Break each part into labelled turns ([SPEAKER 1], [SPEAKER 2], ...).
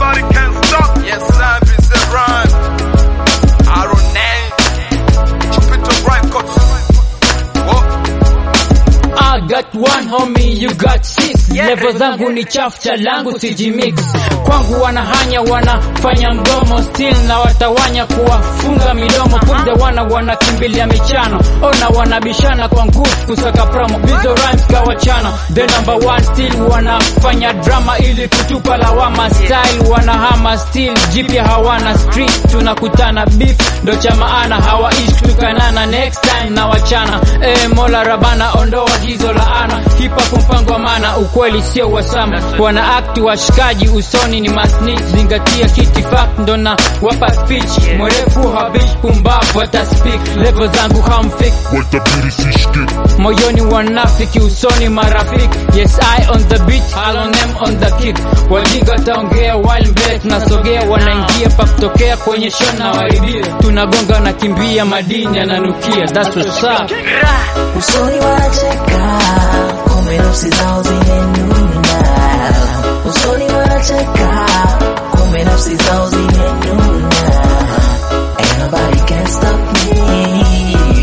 [SPEAKER 1] nobody can stop. Yes, life is a run. Iron Man, Jupiter Records. Whoa.
[SPEAKER 2] I got one homie, you got six. Level zangu ni chafu, cha langu sijimix. Kwangu wanahanya, wanafanya mgomo still na watawanya kuwafunga midomo. Kumbe wana wanakimbilia michano, ona wanabishana kwa nguvu kusaka promo. Bizo rhymes kawachana, the number one still wanafanya drama ili kutupa lawama. Style wanahama still, jipya hawana street, tunakutana beef ndo cha maana, hawaishi tukanana. Next time na wachana, eh, Mola Rabana ondoa hizo laana. Hip hop mpango wa maana, ukweli sio wasama. Wana act washikaji usoni ni masnitch, zingatia kiti fact ndo na wapa speech. Mwerevu habish pumbavu wata speak, level zangu hamfik
[SPEAKER 3] watabiri sishike
[SPEAKER 2] moyoni wanafiki usoni marafiki yes i on the beat I'll on them on the kick wajinga taongea while mbele tunasogea wanaingia pa kutokea kwenye show na waibia tunagonga na kimbia madini yananukia that's what's up
[SPEAKER 4] usoni wanacheka kumbe nafsi zao zimenuna usoni wanacheka kumbe nafsi zao zimenuna Ain't nobody can stop me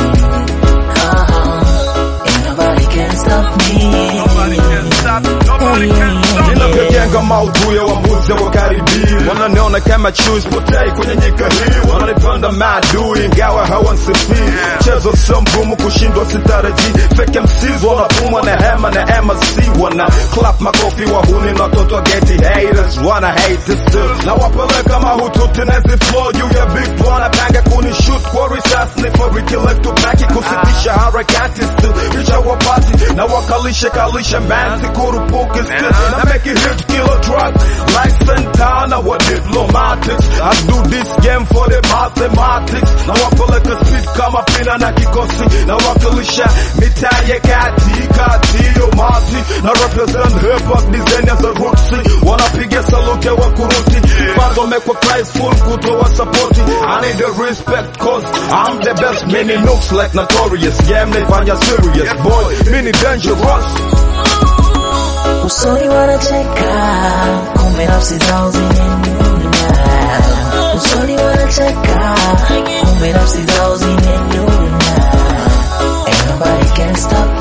[SPEAKER 4] uh-huh. Ain't nobody can stop me
[SPEAKER 1] Nobody can stop. Nobody can stop.
[SPEAKER 5] ninavyojenga maudhui ya wambuzi wakaribii wananiona kama chui spotei kwenye nyika hii wananipanda maadui ingawa hawansifii mchezo sio mgumu kushindwa sitarajii fake MCs wanapumwa na hema na MSC wana clap makofi wahuni na watoto wa geti haters wana hate it still na wapeleka mahututi na hizi flow juu ya big wanapanga kunishoot kwa risasi nifarikilekto baki kusitisha harakati still kisha wapati na wakalisha kalisha man sikurupuki still na make it hit killer track like Santana what diplomatics I do this game for the mathematics na wapeleka speed kama pina na kikosi na wakilisha mitaa ya kati kati yo mati na represent hip hop design as a rootsy wanapiga salute wa kuruti bado mekwa Christful kutoa support I need the respect cause I'm the best mini looks like notorious game naifanya serious boy mini dangerous
[SPEAKER 4] usoni wanacheka kumbe nafsi zao zimenuna usoni wanacheka kumbe nafsi zao zimenuna Ain't nobody can stop